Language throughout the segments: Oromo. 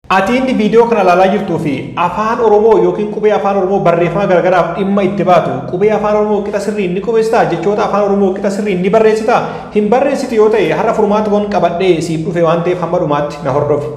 Ati inni viidiyoo kana ilaalaa jirtuu fi afaan Oromoo yookiin qubee afaan Oromoo barreeffama garagaraaf dhimma itti baatu qubee afaan Oromoo qixa sirriin ni qubeessitaa jechoota afaan Oromoo qixa sirriin ni barreessitaa hin barreessitu yoo ta'e har'a furmaata kun qabadhee siif dhufe waan ta'eef hamma dhumaatti na hordofi.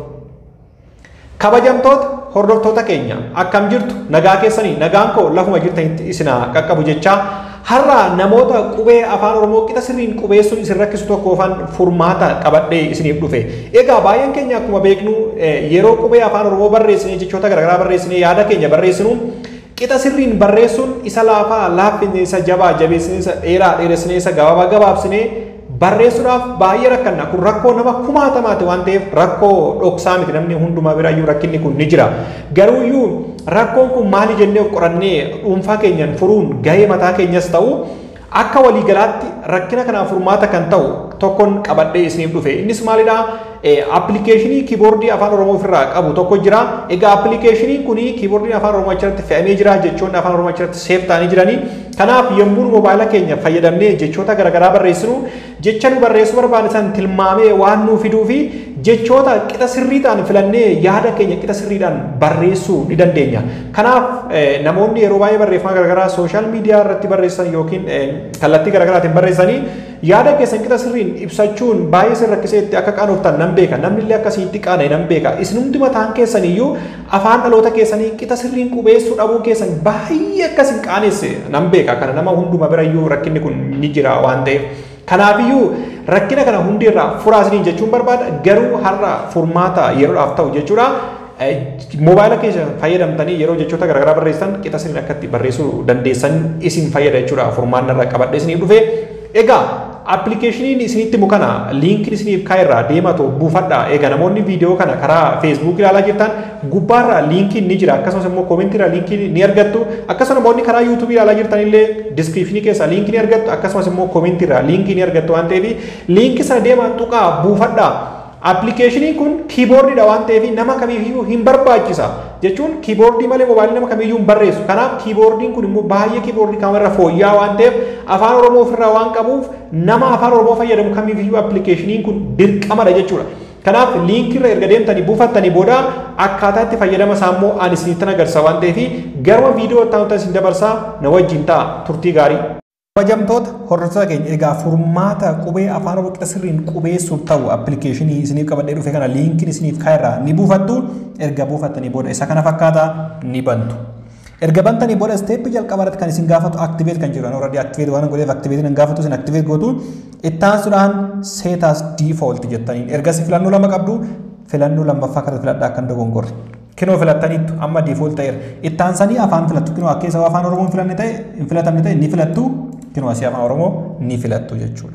Kabajamtoota hordoftoota keenya akkam jirtu nagaa keessanii nagaan koo lafuma jirtanitti isinaa qaqqabu jechaa har'a namoota qubee afaan oromoo qixa sirriin qubeessuun isin rakkisu tokkoofan furmaata qabadhee isiniif dhufe egaa baay'een keenya akkuma beeknu yeroo qubee afaan oromoo barreessinee jechoota garaagaraa barreessinee yaada keenya barreessinu qixa sirriin barreessuun isa laafaa laaffinee isa jabaa jabeessinee isa dheeraa dheeressinee isa gabaabaa gabaabsinee barreessuudhaaf baay'ee rakkanna kun rakkoo nama kumaatamaati waan ta'eef rakkoo dhoksaa miti namni hundumaa biraayyuu rakkinni kun ni jira garuu iyyuu rakkoon kun maali jennee of qorannee dhuunfaa keenyan furuun gahee mataa keenyas ta'u akka waliigalaatti rakkina kanaaf furmaata kan ta'u tokkoon qabadhee isiniif dhufe innis maalidha appilikeeshinii kiiboordii afaan oromoo ofirraa qabu tokko jira egaa appilikeeshiniin kun kiiboordiin afaan oromoo achirratti fe'amee jira jechoonni afaan oromoo achirratti seef ta'anii jiranii kanaaf yommuu moobaayila keenya fayyadamnee jechoota garaagaraa barreessinu jecha nu barreessuu barbaanne san tilmaamee waan nuu fiduu fi jechoota qixa sirriidhaan filannee yaada keenya qixa sirriidhaan barreessuu ni dandeenya. Kanaaf namoonni yeroo baay'ee barreeffama garaagaraa sooshaal miidiyaa irratti barreessan yookiin kallattii garaagaraatiin barreessanii yaada keessan qixa sirriin ibsachuun baay'ee isin rakkisee itti akka qaanoftan nan beeka namni illee akkasitti qaana nan beeka isinumti mataan keessan iyyuu afaan dhaloota keessanii qixa sirriin qubeessuu dhabuu keessan baay'ee akkasin qaanesse nan beeka kana nama hunduma bira iyyuu rakkinni kun ni jira waan ta'eef. Kanaafiyyuu rakkina kana hundirraa furaasiniin jechuun barbaada garuu har'a furmaata yeroodhaaf ta'u jechuudha. Moobaayila keessa fayyadamtanii yeroo jechoota garaagaraa barreessan qixa sirriin akkatti barreessuu dandeessan isin fayyada jechuudha furmaannarra qabadhe isiniif dhufe. Egaa appilikeeshiniin isinitti mukana liinkiin isiniif kaa'erraa deematu buufadha. Egaa namoonni viidiyoo kana karaa feesbuuk ilaalaa jirtan gubbaarra liinkiin ni jira akkasumas immoo koomentiirra liinkiin ni argattu akkasumas namoonni karaa yuutuubii ilaalaa jirtan illee diskiripshinii keessa liinkii ni argattu akkasumas immoo koomentiirra liinkii ni argattu waan ta'eef liinkii sana deemaa tuqaa buufadha. Appilikeeshiniin kun kiiboordiidha waan ta'eef nama kamiifiyyuu hin barbaachisa jechuun kiiboordii malee moobaayilii nama kamiiyyuu hin barreessu kanaaf kiiboordiin kun immoo baay'ee kiiboordii kamarra fooyya'aa waan ta'eef afaan oromoo ofirraa waan qabuuf nama afaan oromoo fayyadamu kamiifiyyuu appilikeeshiniin kun dirqamadha jechuudha. Kanaaf liinkirra erga deemtanii buufattanii booda akkaataa itti fayyadama isaa immoo ani isinittan agarsiisa waan ta'eef garuma viidiyoo itti isin dabarsaa na wajjin ta'a turtii gaarii. Kabajamtoota hordoftoota keenya egaa furmaata qubee afaan oromoo qixa sirriin qubeessuuf ta'u appilikeeshinii isiniif qabadhee dhufe kana liinkiin isiniif kaa'erraa ni buufattu erga buufattanii booda isa kana fakkaata ni bantu. Erga bantanii booda isteeppii jalqaba irratti kan isin gaafatu aktiveet kan jedhu already aktiveet waan godheef aktiveetiin hin gaafatu isin aktiveet gootu ittaansuudhaan seetaas diifoolt jettaniin ergasii filannoo lama qabdu filannoo lammaffaa kana filadhaa akka hin dogongorre. Kinoo filattaniittu amma diifoolt ta'eera. Ittaansanii afaan filattu kinoo akka isa afaan oromoo hin filanne ta'e hin filatamne ta'e ni filattu kinoo asii afaan oromoo ni filattu jechuudha.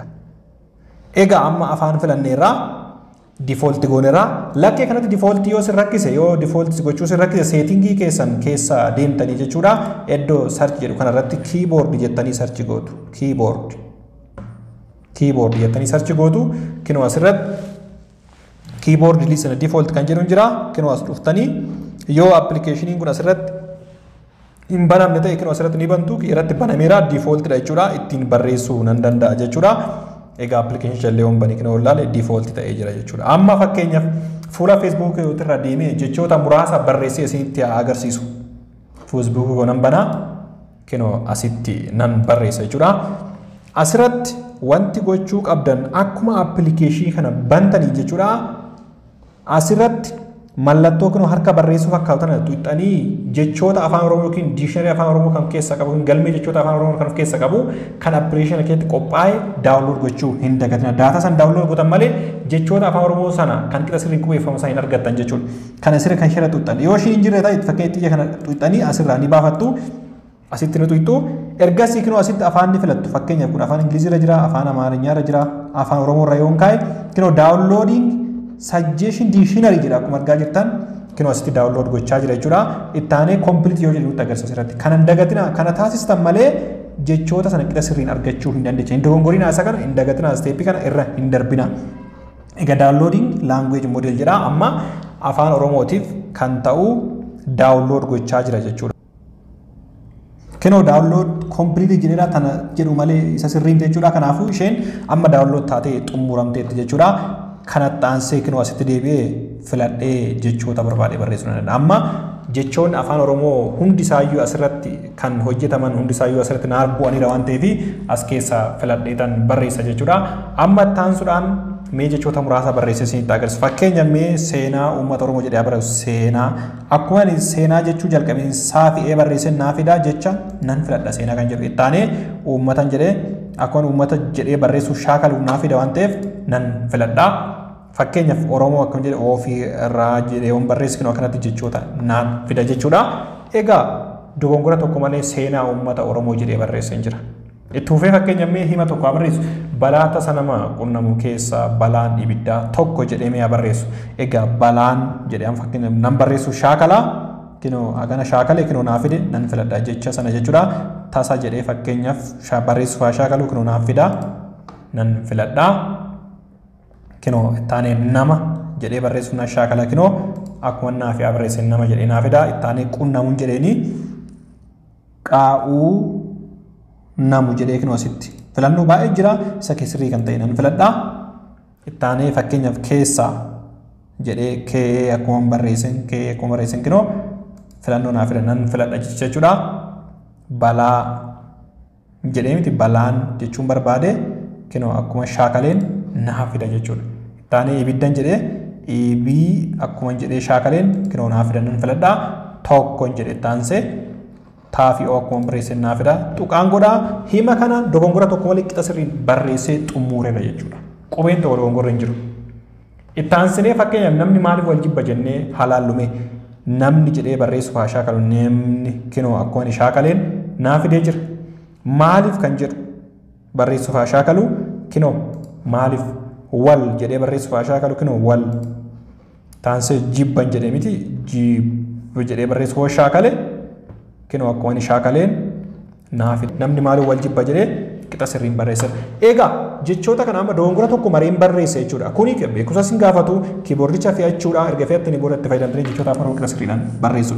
Egaa amma afaan filanneerraa difoolti goonerraa lakkee kanatti difooltii yoo sin rakkise yoo difoolti gochuu sin rakkise seetingii keessan keessa deemtanii jechuudha iddoo sarchi jedhu kanarratti kiiboordi jettanii sarchi gootu kiiboordi kiiboordi jettanii sarchi gootu kinoo asirratti kiiboordi liisana difoolti kan jedhu jira kinoo as dhuftanii yoo appilikeeshiniin kun asirratti hin banamne ta'e kinoo asirratti ni bantu irratti banameera difooltidha jechuudha ittiin barreessuu nan danda'a jechuudha. egaa appilikeeshinii jallee banii kana olaale diifoolti ta'ee jira jechuudha. Amma fakkeenyaaf fuula feesbuukii irra deemee jechoota muraasa barreessee isinitti agarsiisu. Feesbuukii nan banaa kinoo asitti nan barreessa jechuudha. Asirratti wanti gochuu qabdan akkuma appilikeeshinii kana bantanii jechuudha. Asirratti mallattoo kinoo harka barreessuu fakkaatan tuuxanii jechoota afaan oromoo yookiin diikshinarii afaan oromoo kan keessa qabu galmee jechoota afaan oromoo kan of keessa qabu kan appilikeeshina keessatti qophaa'e daawunlood gochuu hin dagatina daataa san daawunlood gootan malee jechoota afaan oromoo sana kan qixa sirriin qubeeffamu sana hin argattan jechuudha kana sirri kan shira tuuxan yoo ishiin jirre ta'e fakkeenya xiyya kana tuuxanii asirraa ni baafattu asitti ni tuuxxu ergasii kinoo asitti afaan ni filattu fakkeenyaaf kun afaan ingiliziirra jira afaan amaariffaarra jira afaan oromoorra yoo kaa'e kinoo daawunloodiing sajjeeshin diikshinarii jedha akkuma argaa jirtan kinoo asitti daawunlood gochaa jira jechuudha. Ittaanee kompiliit yoo jedhu agarsiisa irratti. Kana hin dagatina kana taasistan malee jechoota sana qixa sirriin argachuu hin dandeenya. Hin dogongoriina isa kana hin dagatina isteeppii kana irra hin darbina. Egaa daawunloodiin laanguweej moodel jedha amma afaan oromootiif kan ta'u daawunlood gochaa jira jechuudha. Kinoo daawunlood kompiliitii jedheera kana jedhu malee isa sirriin jechuudha. Kanaafuu isheen amma daawunlood taatee xumuramteetti jechuudha. kanatti aansee kinoo asitti deebi'ee filadhee jechoota barbaade barreessuu ni danda'a. Amma jechoonni afaan Oromoo hundisaayyuu asirratti kan hojjetaman hundisaayyuu asirratti naaf bu'aniira waan ta'eef as keessaa filadheetan barreessa jechuudha. Amma itti aansuudhaan mee jechoota muraasa barreessee isinitti agarsiisa. Fakkeenya mee seenaa uummata Oromoo jedhee barreessu seenaa akkuma ani seenaa jechuu jalqabeen saafi'ee barreessee naa fidaa jecha nan filadha seenaa kan jedhu itti aanee uummatan jedhee akkuma uummata jedhee barreessuuf shaakaluuf naa fida waan ta'eef nan filadha. Fakkeenyaaf Oromoo akkam jedhe ofii irraa jedhee waan barreessinu akkanatti jechoota naan fida jechuudha. Egaa dogongora tokko malee seenaa uummata Oromoo jedhee barreessee jira. Itti fufee fakkeenya mee hima tokko barreessu balaa tasa nama qunnamu keessaa balaan ibiddaa tokko jedhee mee barreessu. Egaa balaan jedhee amma fakkeenya nan barreessu shaakalaa kinoo hagana shaakalee kinoo naa fide nan filadha jecha sana jechuudha. Tasa jedhee fakkeenyaaf barreessuuf haa shaakaluu kinoo naaf fida nan filadha. Kinoo ittaanee nama jedhee barreessuuf na shaakala kinoo akkuma naaf yaa barreesse nama jedhee naa fida ittaanee qunnamuun jedheeni qaa'uu namu jedhee kinoo asitti filannoo baay'ee jira isa keessirrii kan ta'e nan filadha. Ittaanee fakkeenyaaf keessaa jedhee kee akkuma barreessin kee akkuma barreessin kinoo filannoo naaf fida nan filadha jechuudha. Balaa jedhee miti balaan jechuun barbaade kinoo akkuma shaakaleen naaf fida jechuudha. Ittaanee ibiddan jedhee ibii akkuma jedhee shaakaleen kinoo naaf fida nan filadha. Tokkoon jedhee ittaansee taafii oo akkuma barreessee naaf fida. Tuqaan godhaa hima kana dogongora tokko malee qixa sirriin barreessee xumuureera jechuudha. Qubeen tokko dogongorri hin jiru. Ittaansinee fakkeenyaaf namni maaliif wal jibba jennee halaallume namni jedhee barreessuuf haa shaakalu namni kinoo akkuma inni shaakaleen naaf fidee jira. Maaliif kan jedhu barreessuuf haa shaakalu kinoo maaliif wal jedhee barreessuuf haa shaakalu kinoo wal taansee jibban jedhee miti jibba jedhee barreessuuf haa shaakale kinoo akkuma inni shaakaleen naaf namni maaliif wal jibba jedhee qixa sirriin barreessa. Egaa jechoota kana amma dogongora tokko mareen barreessa jechuudha. Kuni beekumsa sin gaafatu kiiboordicha fe'achuudha erga fe'attanii booda itti fayyadamtanii jechoota afaan qixa sirriidhaan barreessudha.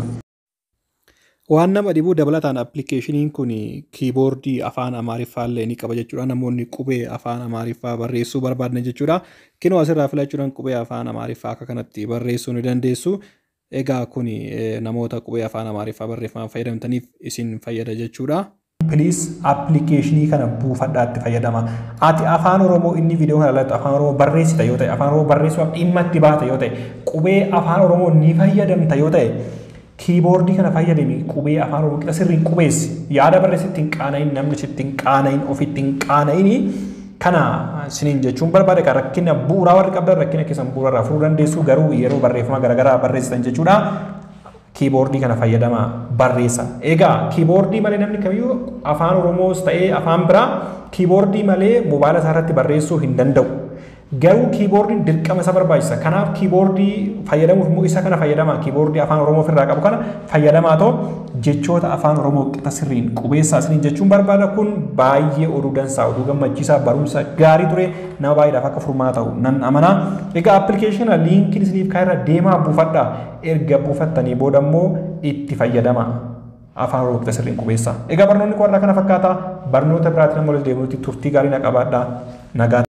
Waan nama dhibuu dabalataan appilikeeshiniin kun kiiboordii afaan amaariffaallee ni qaba jechuudha. Namoonni qubee afaan amaariffaa barreessuu barbaadan jechuudha. Kinoo asirraa filachuudhaan qubee afaan amaariffaa akka kanatti barreessuu ni dandeessu. Egaa kun namoota qubee afaan amaariffaa barreeffamaan fayyadamtaniif isin fayyada jechuudha. Piliis appilikeeshinii kana buufadhaatti fayyadama. Ati afaan Oromoo inni viidiyoo kana irratti afaan Oromoo barreessita yoo ta'e, afaan Oromoo barreessuudhaaf dhimma itti baata yoo ta'e, qubee afaan Oromoo ni fayyadamta yoo ta'e, kiiboordii kana fayyadami qubee afaan oromoo qixa sirriin qubeessi yaada barreessitti hin qaana'in namni sitti hin qaana'in ofitti hin qaana'in kana siniin jechuun barbaade kan rakkina bu'uuraa warri qabdan rakkina keessan bu'uura irraa furuu dandeessu garuu yeroo barreeffama garaagaraa barreessitan jechuudha. Kiiboordii kana fayyadama barreessa. Egaa kiiboordii malee namni kamiyyuu afaan oromoos ta'ee afaan biraa kiiboordii malee moobaayila isaa irratti barreessuu hin danda'u. Garuu kiiboordiin dirqama isa barbaachisa. Kanaaf kiiboordii fayyadamuuf immoo isa kana fayyadama. Kiiboordii afaan Oromoo ofirraa qabu kana fayyadamaa ta'u jechoota afaan Oromoo qixa sirriin qubeessaa isiniin jechuun barbaada kun baay'ee oduu dansaa oduu gammachiisaa barumsa gaarii ture nama baay'eedhaaf akka furmaa ta'u nan amanaa. Egaa appilikeeshina liinkiin isiniif kaa'eerra deemaa buufadha. Erga buufattanii booda immoo itti fayyadama. afaan oromoo qixa sirriin qubeessaa. Egaa barnoonni kun warra kana fakkaata barnoota biraatiin amma ol deemuutti turtii gaarii na qabaadha. Nagaa.